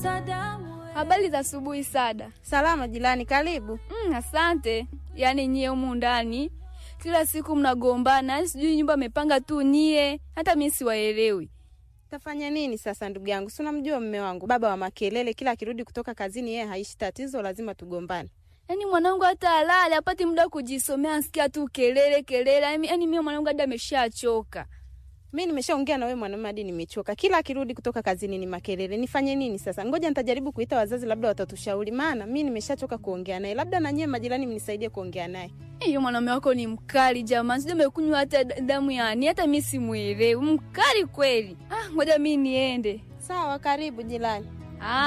Habari za asubuhi Sada. Salama jirani, karibu. Mm, asante. Yaani nyie humu ndani kila siku mnagombana, yaani sijui nyumba amepanga tu nyie, hata mimi siwaelewi. Tafanya nini sasa ndugu yangu? Si unamjua mme wangu, baba wa makelele, kila akirudi kutoka kazini yeye haishi tatizo, lazima tugombane. Yaani mwanangu hata alale apati muda wa kujisomea, ansikia tu kelele kelele. Yaani yaani mimi mwanangu hadi ameshachoka. Mi nimeshaongea na wewe mwanamume hadi nimechoka. Kila akirudi kutoka kazini ni makelele. Nifanye nini sasa? Ngoja nitajaribu kuita wazazi, labda watatushauri, maana mi nimeshachoka kuongea naye. Labda na nyie majirani mnisaidie kuongea naye. Hiyo mwanaume wako ni mkali jamani, sijui amekunywa hata damu yani, hata mimi simuelewi. Mkali kweli. Ah, ngoja mimi niende. Sawa, karibu jirani. Ah.